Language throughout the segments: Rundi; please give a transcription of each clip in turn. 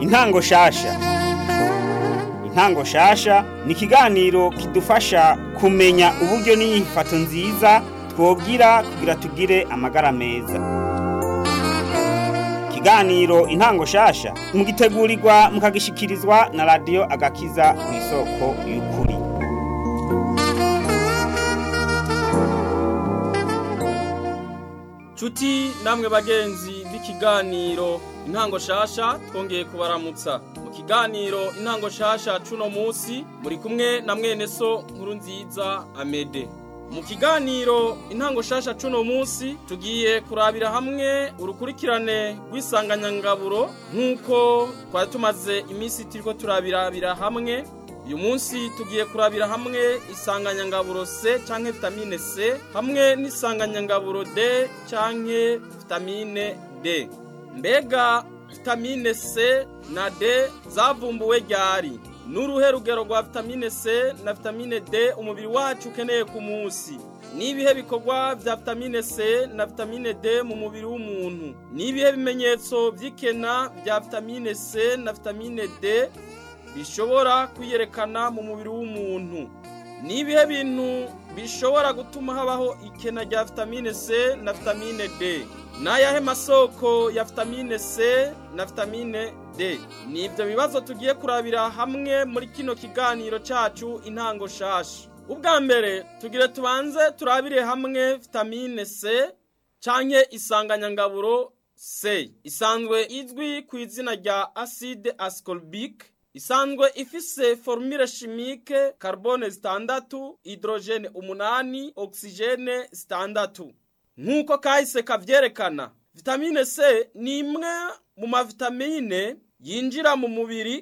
intango shasha intango shasha ni ikiganiro kidufasha kumenya uburyo n'inyifato nziza twogira kugira tugire amagara meza ikiganiro intango shasha mugitegurirwa mukagishikirizwa na radiyo agakiza ku isoko y'ukuri Cuti namwe bagenzi b'ikiganiro intango shasha twongeye kubaramutsa mu kiganiro intango shasha cuno musi muri kumwe na mwene so nkuru nziza Amede mu kiganiro intango shasha cuno musi tugiye kurabira hamwe urukurikirane rw'isanganyangaburo nk'uko twari tumaze iminsi turiko turabirabira hamwe uyu munsi tugiye kurabira hamwe isanganyangaburo C canke vitamine C hamwe n'isanganyangaburo D canke vitamine D mbega vitamine C na D zavumbuwe ryari n'uruhe rugero rwa vitamine C na vitamine D umubiri wacu ukeneye ku munsi nibihe bikorwa vya vitamine C na vitamine D mu mubiri w'umuntu nibihe bimenyetso vy'ikena vya vitamine C na vitamine D bishobora kwiyerekana mu mubiri w'umuntu nibihe bintu bishobora gutuma habaho ikena rya vitamine C na vitamine D n'ayahe masoko ya vitamine C na vitamine D ni ibyo bibazo tugiye kurabira hamwe muri kino kiganiro cacu intango shasha ubwa mbere tugire tubanze turabire hamwe vitamine C canke isanganyangaburo C isanzwe izwi ku izina rya acide ascorbic isanzwe ifise formule chimique carbone zitandatu hydrogene umunani oxygene zitandatu nk'uko kahise kavyerekana vitamine C ni imwe mu mavitamine yinjira mu mubiri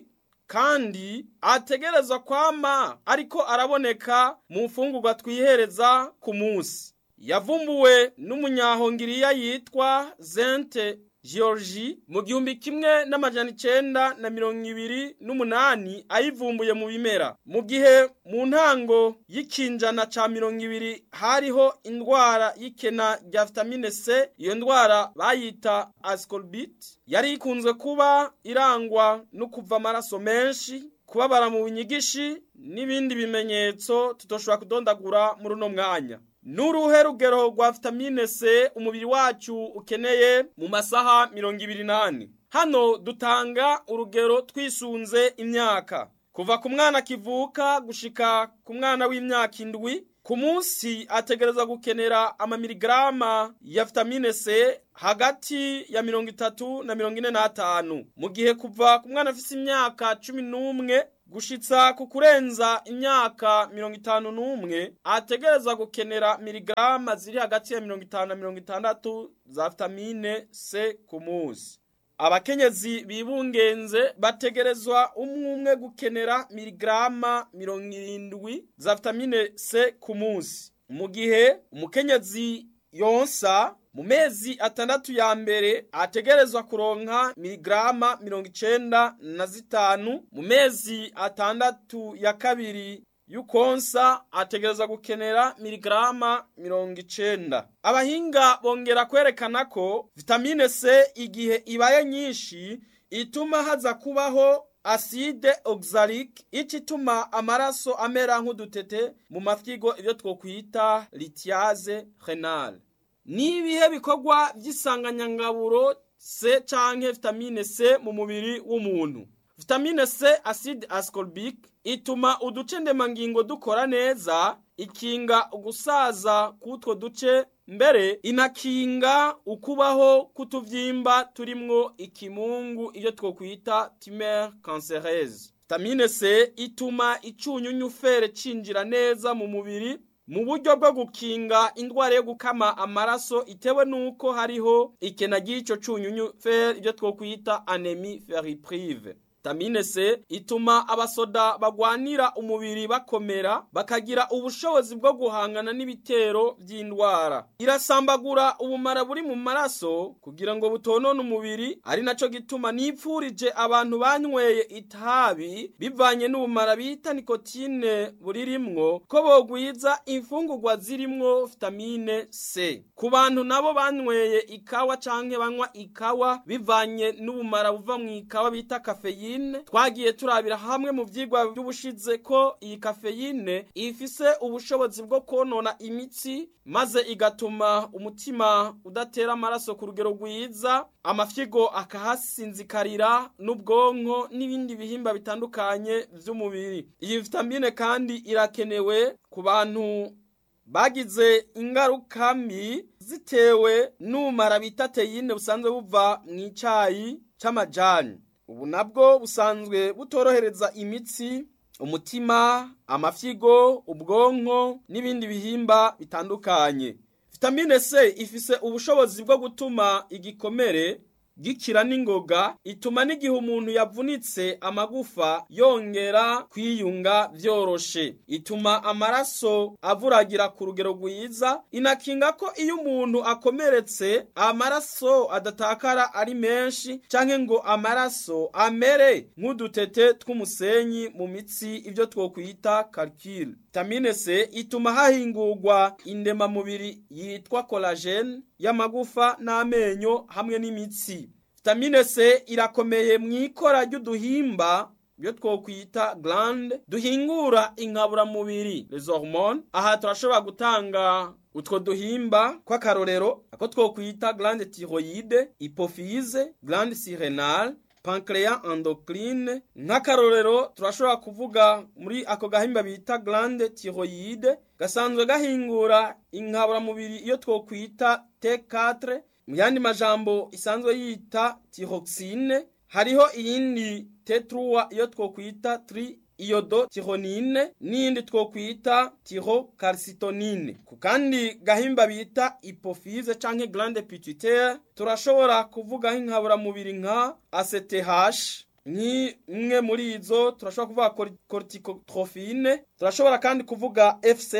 kandi ategerezwa kwama ariko araboneka mu mfungurwa twihereza ku munsi yavumbuwe n'umunyahongiriya yitwa Zente Georgie mu gihumbi kimwe n'amajana icenda na mirongo ibiri n'umunani ayivumbuye mu bimera mu gihe mu ntango y'ikinjana ca mirongo ibiri hariho indwara y'ikena rya vitamine C iyo ndwara bayita ascorbit yari ikunzwe kuba irangwa no kuva amaraso menshi kubabara mu bunyigishi n'ibindi bimenyetso tutoshobora kudondagura muri uno mwanya Nuruhe rugero rwa vitamine C umubiri wacu ukeneye mu masaha mirongo ibiri nane hano dutanga urugero twisunze imyaka kuva ku mwana kivuka gushika ku mwana w'imyaka indwi ku munsi ategereza gukenera amamiligrama ya vitamine C hagati ya mirongo itatu na mirongo ine n'atanu mu gihe kuva ku mwana afise imyaka cumi n'umwe gushitsa ku kurenza imyaka mirongo itanu n'umwe ategereza gukenera miligrama ziri hagati ya mirongo itanu na mirongo itandatu za vitamine C ku munsi abakenyezi bibungenze bategerezwa umwe umwe gukenera miligrama mirongo irindwi za vitamine C ku munsi mu gihe umukenyezi yonsa mu mezi atandatu ya mbere ategerezwa kuronka miligrama mirongo icenda na zitanu mu mezi atandatu ya kabiri yukonsa ategereza gukenera miligrama mirongo icenda abahinga bongera kwerekana ko vitamine C igihe ibaye nyinshi ituma haza kubaho aside oxalic ico ituma amaraso amera nk'udutete mu mafyigo ivyo twokwita litiase renale nibihe bikorwa vy'isanganyangaburo C canke vitamine C mu mubiri w'umuntu vitamine C acide ascorbic ituma uduce ndemangingo dukora neza ikinga ugusaza k'utwo duce mbere inakinga ukubaho kutuvyimba turimwo ikimungu iyo twokwita tumeur cancereuse vitamine C ituma icunyunyu fere cinjira neza mu mubiri mu buryo bwo gukinga indwara yo gukama amaraso itewe nuko hariho ikena ry'ico cunyunyu fer ibyo twokwita anemie ferriprive vitamine C ituma abasoda bagwanira umubiri bakomera bakagira ubushobozi bwo guhangana n'ibitero by'indwara irasambagura ubumara buri mu maraso kugira ngo butonone umubiri ari naco gituma nipfurije abantu banyweye itabi bivanye n'ubumara bita nikotine buririmwo ko bogwiza imfungurwa zirimwo vitamine C ku bantu nabo banyweye ikawa canke banywa ikawa bivanye n'ubumara buva mu ikawa bita kafeyine twagiye turabira hamwe mu vyigwa by'ubushize ko iyi kafeyine ifise ubushobozi bwo konona imitsi maze igatuma umutima udatera amaraso ku rugero rwiza amafyigo akahasinzikarira n'ubwonko n'ibindi bihimba bitandukanye vy'umubiri iyi vitamine kandi irakenewe ku bantu bagize ingaruka mbi zitewe n'ubumara bita teyine busanzwe buva mu icayi c'amajani ubu nabwo busanzwe butorohereza imitsi umutima amafyigo ubwonko n'ibindi bihimba bitandukanye vitamine C ifise ubushobozi bwo gutuma igikomere gikira n'ingoga ituma n'igihe umuntu yavunitse amagufa yongera kwiyunga vyoroshe ituma amaraso avuragira ku rugero rwiza inakinga ko iyo umuntu akomeretse amaraso adatakara ari menshi canke ngo amaraso amere nk'udutete tw'umusenyi mu mitsi ivyo twokwita calcul vitamine C ituma hahingurwa indemamubiri yitwa collagen y'amagufa n'amenyo hamwe n'imitsi vitamine C irakomeye mu ikora ry'uduhimba byo twokwita glande duhingura inkaburamubiri les hormones aha turashobora gutanga utwo duhimba kw'akarorero ako twokwita glande thyroïde hypophyse glande surrénale pancreas endocrine nk'akarorero turashobora kuvuga muri ako gahimba bita glande thyroïde gasanzwe gahingura inkaburamubiri iyo twokwita T4 mu yandi majambo isanzwe yita thyroxine hariho iyindi T3 iyo twokwita tri iyodo tihonine n'iyindi twokwita tihocalcitonine ku kandi gahimba bita hypophyse canke glande pituitaire turashobora kuvuga nk'inkaburamubiri nka ACTH nk'imwe muri izo turashobora kuvuga corticotrophine turashobora kandi kuvuga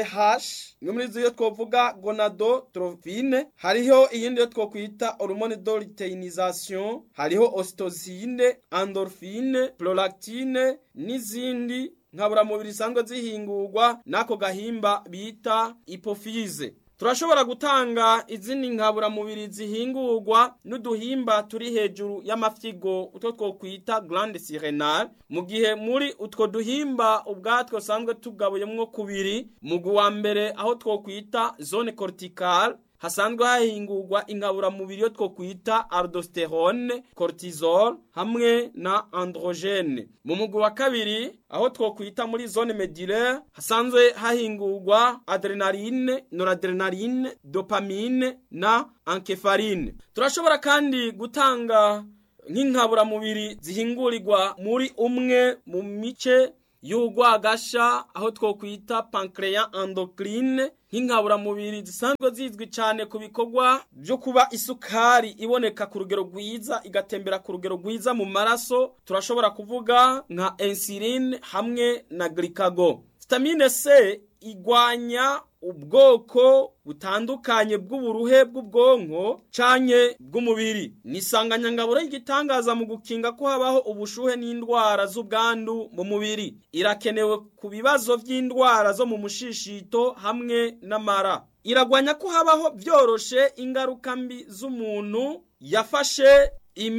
FCH imwe muri izo iyo twovuga gonadotrophine hariho iyindi yo twokwita hormone de luteinisation hariho ocytocine endorphine prolactine n'izindi nkaburamubiri zisanzwe zihingurwa n'ako gahimba bita hypophyse turashobora gutanga izindi nkaburamubiri zihingurwa n'uduhimba turi hejuru y'amafyigo utwo twokwita glande surrénale mu gihe muri utwo duhimba ubwatwo sanzwe tugabuyemwo kubiri mugwi wa mbere aho twokwita zone corticale hasanzwe hahingurwa inkaburamubiri yo twokwita aldosterone cortisol hamwe na androgene mu mugwi wa kabiri aho twokwita muri zone medullaire hasanzwe hahingurwa adrenaline noradrenaline dopamine na enkefarine turashobora kandi gutanga nk'inkaburamubiri zihingurirwa muri umwe mu mice y'urwagasha aho twokwita pancreas endocrine nk'inkaburamubiri zisanzwe zizwi cyane ku bikorwa byo kuba isukari iboneka ku rugero rwiza igatembera ku rugero rwiza mu maraso turashobora kuvuga nka insuline hamwe na glycago vitamine C igwanya ubwoko butandukanye bw'uburuhe bw'ubwonko canke bw'umubiri ni isanganyangaburo y'igitangaza mu gukinga ko habaho ubushuhe n'indwara z'ubwandu mu mubiri irakenewe ku bibazo by'indwara zo mu mushishito hamwe n'amara iragwanya ko habaho byoroshe ingaruka mbi z'umuntu yafashe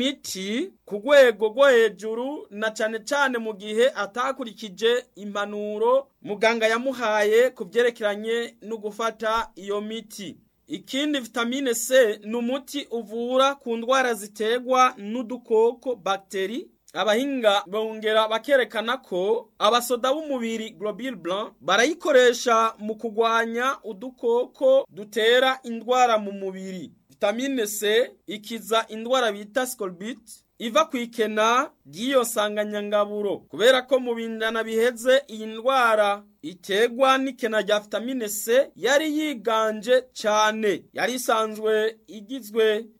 imiti ku rwego rwo hejuru na cyane cyane mu gihe atakurikije impanuro muganga yamuhaye ku byerekeranye no gufata iyo miti ikindi vitamine C ni umuti uvura ku ndwara ziterwa n'udukoko bagiteri abahinga bongera bakerekana ko abasoda b'umubiri globule blanc barayikoresha mu kurwanya udukoko dutera indwara mu mubiri vitamine C ikiza indwara bita scorbut iva ku ikena ry'iyo nsanganyangaburo kubera ko mu bindana biheze iyi ndwara iterwa n'ikena rya vitamine C yari yiganje cyane yari isanzwe igizwe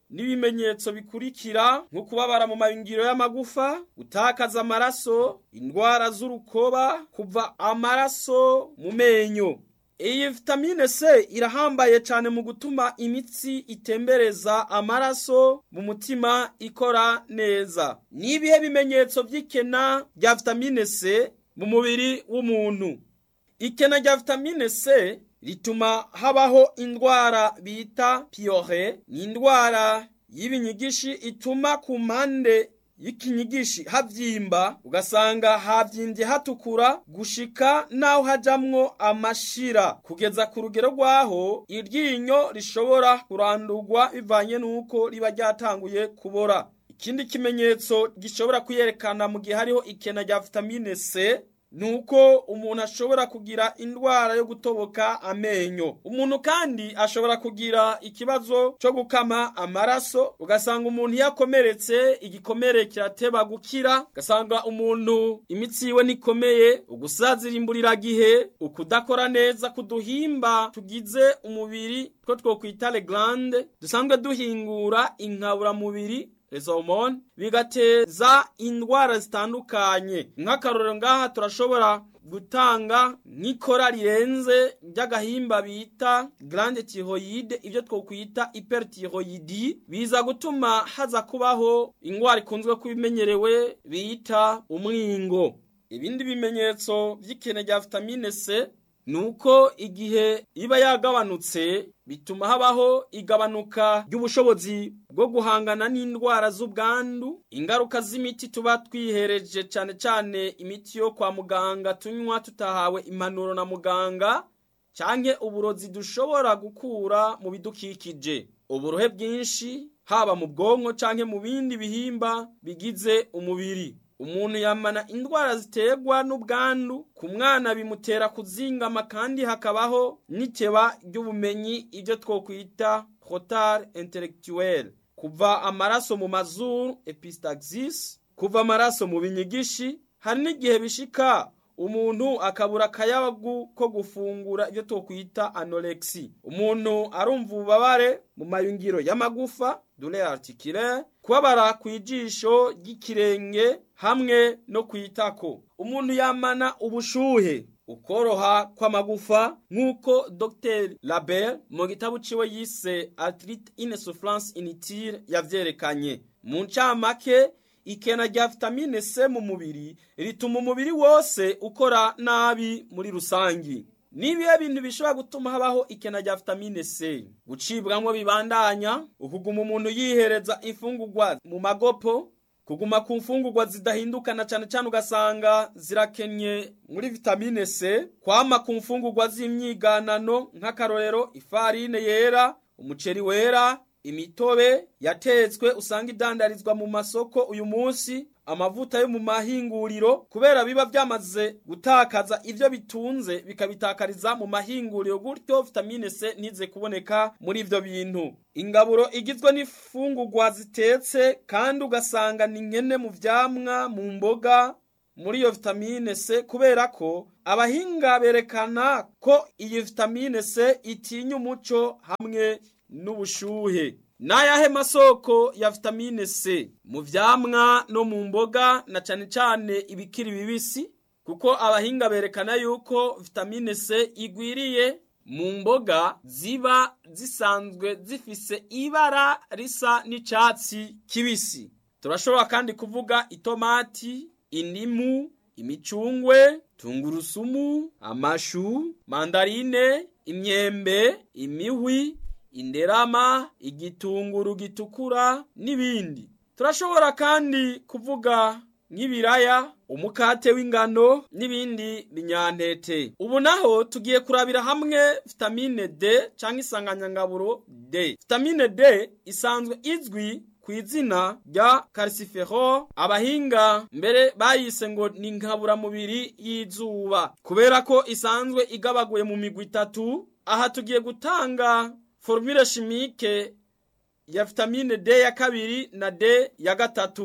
n'ibimenyetso bikurikira nko kubabara mu mayungiro y'amagufa gutakaza amaraso indwara z'urukoba kuva amaraso mu menyo iyi vitamine C irahambaye cyane mu gutuma imitsi itembereza amaraso mu mutima ikora neza ni ibihe bimenyetso by'ikena rya vitamine C mu mubiri w'umuntu ikena rya vitamine C rituma habaho indwara bita piyore ni indwara y'ibinyigishi ituma ku mpande y'ikinyigishi havyimba ugasanga havyimbye hatukura gushika naho hajamwo amashira kugeza ku rugero rwaho iryinyo rishobora kurandurwa bivanye n'uko riba ryatanguye kubora ikindi kimenyetso gishobora kuyerekana mu gihe hariho ikena rya vitamine C nuko umuntu ashobora kugira indwara yo gutoboka amenyo umuntu kandi ashobora kugira ikibazo cyo gukama amaraso ugasanga umuntu yakomeretse igikomere kirateba gukira ugasanga umuntu imitsi yiwe nikomeye ugusazira gihe ukudakora neza kuduhimba tugize umubiri two twokwita le glande dusanzwe duhingura inkaburamubiri izo hormone bigateza indwara zitandukanye nk'akarorero ngaha turashobora gutanga nk'ikora rirenze ry'agahimba bita grande thyroïde ibyo twokwita hyperthyroïdi biza gutuma haza kubaho indwara ikunzwe kubimenyerewe bita umwingo ibindi bimenyetso by'ikene rya vitamine C nuko igihe iba yagabanutse bituma habaho igabanuka ry'ubushobozi bwo guhangana n'indwara z'ubwandu ingaruka z'imiti tuba twihereje cyane cyane imiti yo kwa muganga tunywa tutahawe impanuro na muganga cyangwa uburozi dushobora gukura mu bidukikije uburohe bwinshi haba mu bwonko cyangwa mu bindi bihimba bigize umubiri umuntu yamana indwara ziterwa n'ubwandu ku mwana bimutera kuzingama kandi hakabaho n'ikeba ry'ubumenyi ibyo twokwita retard intellectuel kuva amaraso mu mazuru epistaxis kuva amaraso mu binyigishi hari n'igihe bishika umuntu akabura akayabagu ko gufungura ibyo twokwita anorexi umuntu arumva ububabare mu mayungiro y'amagufa dore articulaire kubabara ku ijisho ry'ikirenge hamwe no ku itako umuntu yamana ubushuhe ukoroha kw'amagufa nk'uko dr label mu gitabo ciwe yise arthrite insufflance inutile yavyerekanye mu ncamake ikena rya vitamine C mu mubiri rituma umubiri wose ukora nabi muri rusangi nibihe bintu bishobora gutuma habaho ikena rya vitamine C gucibwamwo bibandanya ukuguma umuntu yihereza imfungurwa mu magopo kuguma ku mfungurwa zidahindukana cyane cyane ugasanga zirakenye muri vitamine C kwama ku mfungurwa z'imyiganano nk'akarorero ifarine yera umuceri wera imitobe yatetswe usanga idandarizwa mu masoko uyu munsi amavuta yo mu mahinguriro kubera biba byamaze gutakaza ivyo bitunze bikabitakariza mu mahinguriro gutyo vitamine C ntize kuboneka muri ivyo bintu ingaburo igizwe n'ifungurwa zitetse kandi ugasanga ni nkene mu vyamwa mu mboga muri iyo vitamine C kubera ko abahinga berekana ko iyi vitamine C itinya umuco hamwe n'ubushuhe n'ayahe masoko ya vitamine C mu vyamwa no mu mboga na cane cane ibikiri bibisi kuko abahinga berekana yuko vitamine C igwiriye mu mboga ziba zisanzwe zifise ibara risa n'icatsi kibisi turashobora kandi kuvuga itomati indimu imicungwe tungurusumu amashu mandarine imyembe imihwi inderama igitunguru gitukura n'ibindi turashobora kandi kuvuga nk'ibiraya umukate w'ingano n'ibindi binyantete ubu naho tugiye kurabira hamwe vitamine D cyangwa isanganyangaburo D vitamine D isanzwe izwi ku izina rya calcifero abahinga mbere bayise ngo ni nkaburamubiri y'izuba kubera ko isanzwe igabaguye mu migwi itatu aha tugiye gutanga formule chimique ya vitamine D ya kabiri na D ya gatatu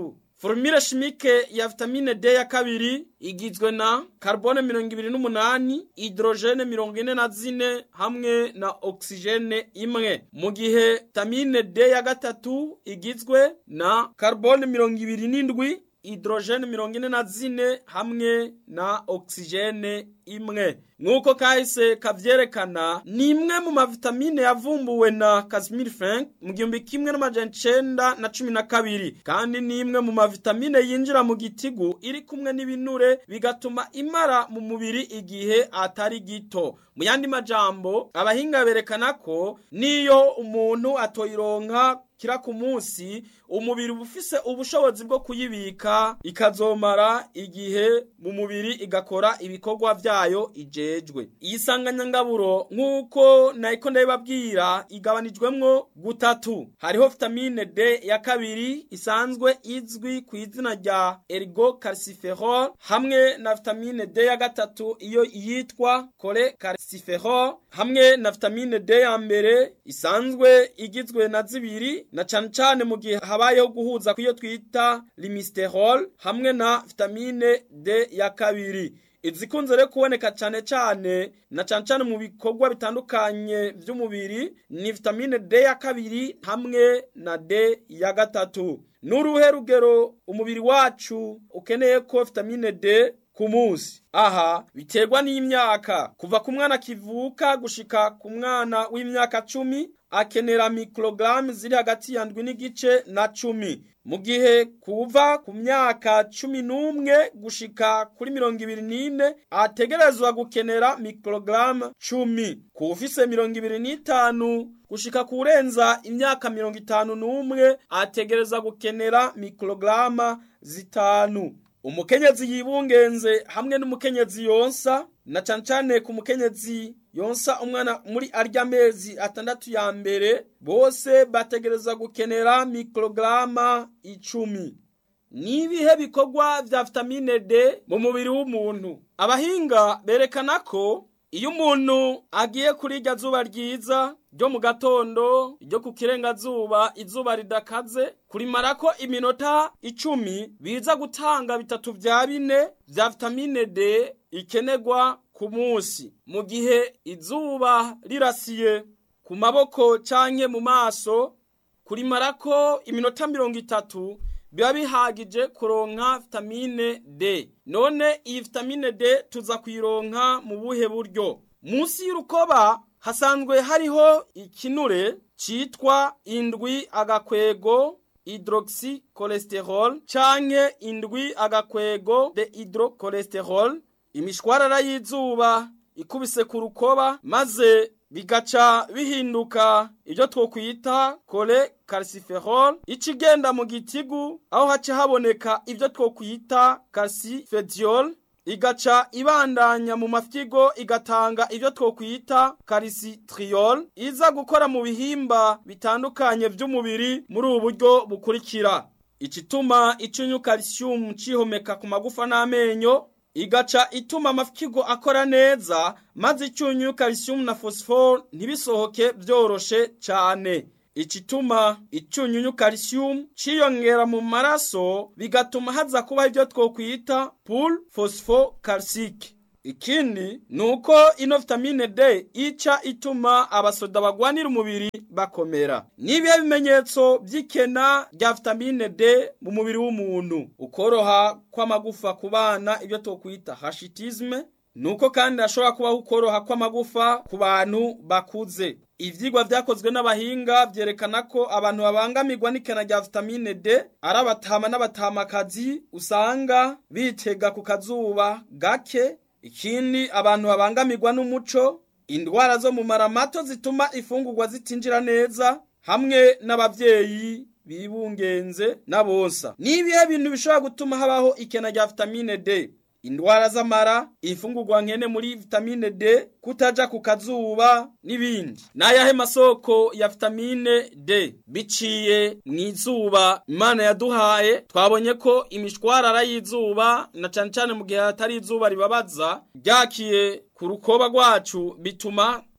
formule chimique ya vitamine D ya kabiri igizwe na carbone mirongo ibiri n'umunani hydrogene mirongo ine na zine hamwe na oxygene imwe mu gihe vitamine D ya gatatu igizwe na carbone mirongo ibiri n'indwi hydrogene mirongo ine na zine hamwe na oxygene imwe nk'uko kahise kavyerekana ni imwe mu mavitamine yavumbuwe na Casimir Frank mu gihumbi kimwe n'amajana icenda na cumi na kabiri kandi ni imwe mu mavitamine yinjira mu gitigu iri kumwe n'ibinure bigatuma imara mu mubiri igihe atari gito mu yandi majambo abahinga berekana ko niyo umuntu atoyironka kira ku munsi umubiri uba ufise ubushobozi bwo kuyibika ikazomara igihe mu mubiri igakora ibikorwa vyayo ijejwe iyi sanganyangaburo nk'uko nayiko ndabibabwira igabanijwemwo gutatu hariho vitamine D ya kabiri isanzwe izwi ku izina rya ergocalciferol hamwe na vitamine D ya gatatu iyo yitwa cholecalciferol hamwe na vitamine D ya mbere isanzwe igizwe na zibiri na cane cane mu gihe habayeho guhuza kw'iyo twita limisterol hamwe na vitamine D ya kabiri izikunze rero kuboneka cane cane na cane cane mu bikorwa bitandukanye vy'umubiri ni vitamine D ya kabiri hamwe na D ya gatatu n'uruhe rugero umubiri wacu ukeneye ko vitamine D ku munsi aha biterwa n'imyaka kuva ku mwana kivuka gushika ku mwana w'imyaka cumi akenera mikorogaramu ziri hagati ya ndwi n'igice na cumi mu gihe kuva ku myaka cumi n'umwe gushika kuri mirongo ibiri n'ine ategerezwa gukenera mikorogaramu cumi ku ufise mirongo ibiri n'itanu gushika kurenza imyaka mirongo itanu n'umwe ategerezwa gukenera mikorogaramu zitanu umukenyezi yibungenze hamwe n'umukenyezi yonsa na cane cane ku mukenyezi yonsa umwana muri arya mezi atandatu ya mbere bose bategereza gukenera mikorogaramu icumi nibihe bikorwa vya vitamine D mu mubiri w'umuntu abahinga berekana ko iyo umuntu agiye kuri irya zuba ryiza ryo mu gatondo ryo ku kirengazuba izuba ridakaze kurimarako iminota icumi biza gutanga bitatu vya bine vya vitamine D ikenerwa ku munsi mu gihe izuba rirasiye ku maboko canke mu maso kurimarako iminota mirongo itatu biba bihagije kuronka vitamine D none iyi vitamine D tuza kuyironka mu buhe buryo munsi y'urukoba hasanzwe hariho ikinure citwa indwi agakwego hydroxy cholesterol canke indwi agakwego de hydrocholesterol imishwarara y'izuba ikubise ku rukoba maze bigaca bihinduka ibyo twokwita kole calciferol ikigenda mu gitigu aho haca haboneka ibyo twokwita calcifediol igaca ibandanya mu mafyigo igatanga ibyo twokwita calcitriol iza gukora mu bihimba bitandukanye by'umubiri muri ubu buryo bukurikira ikituma icyunyu calcium cihomeka ku magufa n'amenyo igaca ituma amafyigo akora neza maze icyunyu calcium na phosphore ntibisohoke byoroshe cyane ikituma icyunyunyu calcium ciyongera mu maraso bigatuma haza kuba ibyo twokwita pool phosphocalcique ikindi ni uko ino vitamine D ica ituma abasoda bagwanira umubiri bakomera n'ibihe bimenyetso by'ikena rya vitamine D mu mubiri w'umuntu ukoroha kw'amagufa ku bana ibyo twokwita hashitisme nuko kandi hashobora kubaho ukoroha kw'amagufa ku bantu bakuze ivyigwa vyakozwe n'abahinga vyerekana ko abantu babangamirwa n'ikena rya vitamine D ari abatama n'abatamakazi usanga bitega ku kazuba gake ikindi abantu babangamirwa n'umuco indwara zo mu mara mato zituma ifungurwa zitinjira neza hamwe n'abavyeyi bibungenze n'abonsa nibihe bintu bishobora gutuma habaho ikena rya vitamine D indwara z'amara ifungurwa nkene muri vitamine D kutaja ku kazuba n'ibindi n'ayahe masoko ya vitamine D biciye mu izuba imana yaduhaye twabonye ko imishwarara y'izuba na cane cane mu gihe hatari izuba ribabaza ryakiye ku rukoba rwacu bituma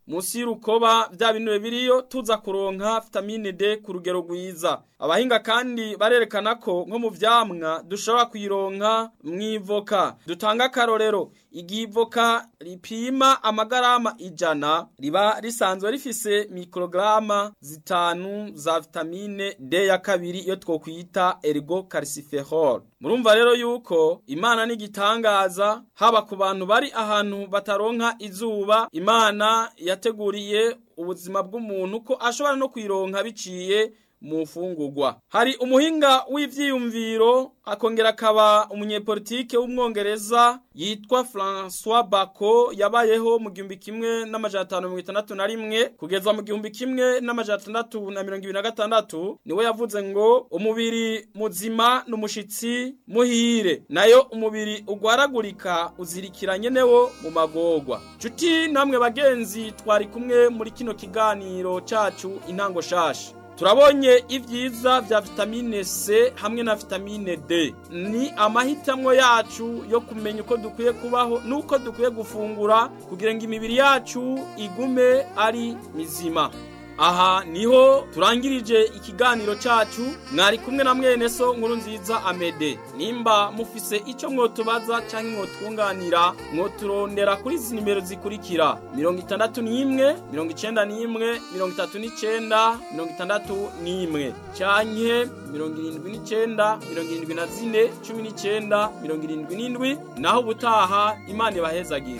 munsi y'urukoba bya binure biriyo tuza kuronka vitamine D ku rugero rwiza abahinga kandi barerekana ko nko mu vyamwa dushobora kuyironka mwivoka dutanga akarorero igihe ivoka ripima amagarama ijana riba risanzwe rifise mikrograma zitanu za vitamine D ya kabiri iyo twokwita ergo calciferol murumva rero yuko imana n'igitangaza haba ku bantu bari ahantu bataronka izuba imana yateguriye ubuzima bw'umuntu ko ashobora no kwironka biciye mu fungurwa hari umuhinga w'ivyiyumviro akongera akaba umunyepolitike w'umwongereza yitwa François Bako yabayeho mu gihumbi kimwe n'amajana atanu mirongo itandatu na rimwe kugeza mu gihumbi kimwe n'amajana atandatu na mirongo ibiri na gatandatu niwe yavuze ngo umubiri muzima n'umushitsi muhire nayo umubiri ugwaragurika uzirikiranye newo mu magorwa nshuti namwe bagenzi twari kumwe muri kino kiganiro cacu intango shasha turabonye ibyiza vya vitamine C hamwe na vitamine D ni amahitamwo yacu yo kumenya uko dukwiye kubaho nuko dukwiye gufungura kugira ngo imibiri yacu igume ari mizima aha niho turangirije ikiganiro cacu mwari kumwe na mwene so nkuru nziza amede nimba mufise ico mwotubaza canke mwotwunganira mwoturondera kuri izi nimero zikurikira mirongo itandatu n'imwe mirongo icenda n'imwe mirongo itatu n'icenda mirongo itandatu n'imwe canke mirongo irindwi n'icenda mirongo irindwi na zine cumi n'icenda mirongo irindwi n'indwi naho ubutaha imana ibahezagire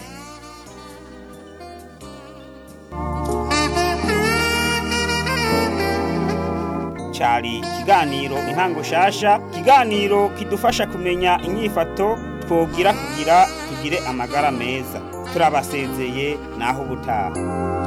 cari ikiganiro intango shasha ikiganiro kidufasha kumenya inyifato twogira kugira tugire amagara meza turabasezeye naho ubutaha